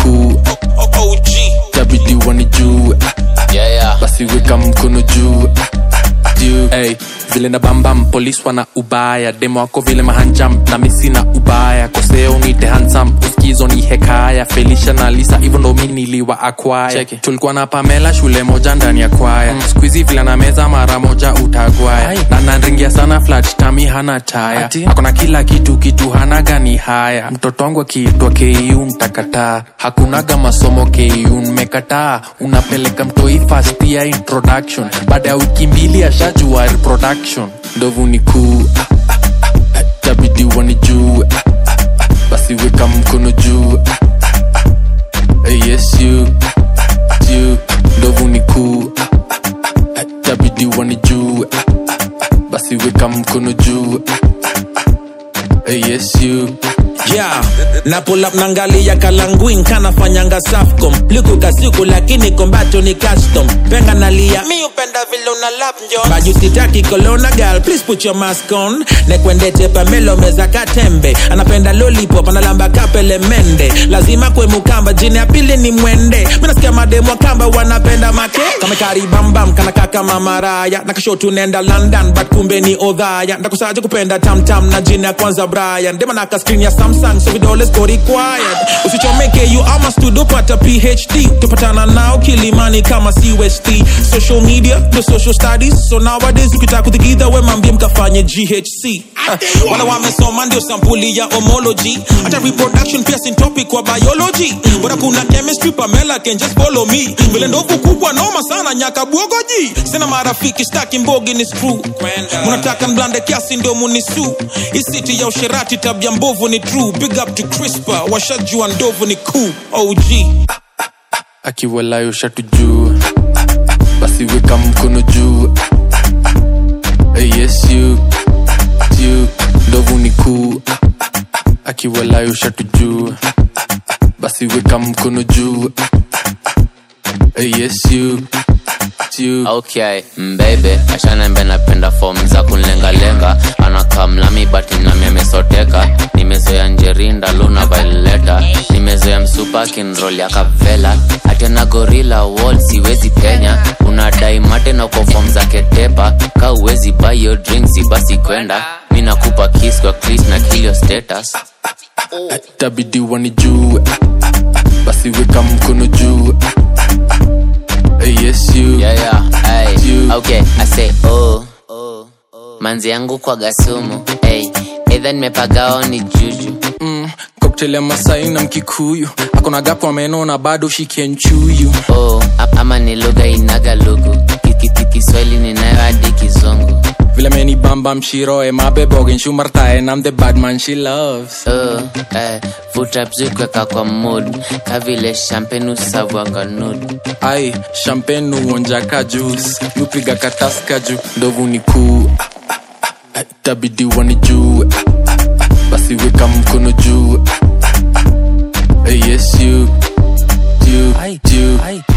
kuu OG. tabidi wanijue Yeah, yeah. basi weka mkono juu juu hey, vile na bambam polis wana ubaya demo wako vile mahanjam na misi na ubaya koseo nite hansam uskizo ni hekaya felisha na lisa hivyo ndo mi niliwa akwaya tulikuwa na pamela shule moja ndani ya kwaya mm. skuizi vile na meza mara moja utagwaya na nanringia sana flat tami hana taya akona kila kitu kitu hana gani haya mtoto wangu akiitwa ku mtakataa hakunaga masomo ku mmekataa unapeleka mtoi fast ya introduction baada ya wiki mbili ashajua reproduction ndovu ni kuu ah, ah, ah, ah, tabidi wanijue ah, ah, ah, basi weka mkono juu ah, ah, ah, eh, yes you ah, ah, you ndovu ni kuu ah, ah, ah, ah, tabidi wanijue ah, ah, ah, basi weka mkono juu ah, ah, ah, eh, yes you Yeah, na pull up nangalia kalanguin kanafanyanga safcom liku kasiku lakini kombato ni custom penga nalia mi upenda vile una lap njon baju sitaki kolona girl please put your mask on nekwendete pamelo meza katembe anapenda lollipop analamba kapele mende lazima kwe mukamba jini ya pili ni mwende minasikia mademu wa kamba wanapenda make kamekari bambam kanaka kama maraya nakasho tunaenda london but kumbe ni odhaya ndakusaje kupenda tamtam na jini ya kwanza brian demanaka screen ya samsung so vidole siko required usichomeke you ama studio pata phd tupatana nao kilimani kama cust social media the social studies so nowadays ukitaka kuthigidha we mambie mkafanye ghc Ah, wala wamesoma ndio sampuli ya homology hata reproduction pia sin topic wa biology bora kuna chemistry pamela can just follow me vile ndovu kubwa noma sana nyaka bwogoji sina marafiki staki mbogi ni screw munataka mblande kiasi ndio munisu isiti ya usherati tabia mbovu ni true big up to crispa washajua ndovu ni cool og akiwalayo shatu juu basi weka mkono juu Eh, yes you you ndovu ni kuu akiwalayo shatu juu basi weka mkono juu Eh, yes you you okay mbebe ashanembe napenda fom za kunlengalenga anakaa mlami but nami amesoteka nimezoea njerinda luna vaileta nimezoea msupa kinrol ya kavela atena gorila wall siwezi penya unadai mate na uko fom za ketepa ka uwezi buy your drinks basi kwenda mi nakupa kiss kwa clis na kilio status tabidi wanijue basi weka mkono juu Eh, yes you yeah, yeah, ay. You. okay i say oh manzi yangu kwa gasumu hey. edha nimepagao ni juju mm, cocktail ya masai na mkikuyu akona gapo ameno na bado shikenchuyu oh, a- ama ni lugha inaga lugu Kikiki kiswahili ninayo hadi kizungu vile meni bamba mshiroe mabebogen shumartae nam the bad man she loves oh, eh, vuta bzukweka kwa mood kavile champagne usavwanga nud ai champagne uonjaka juice nupiga kataska juu ndovu ni kuu Eh, tabidi wanijue basi weka mkono juu Eh, yes you you you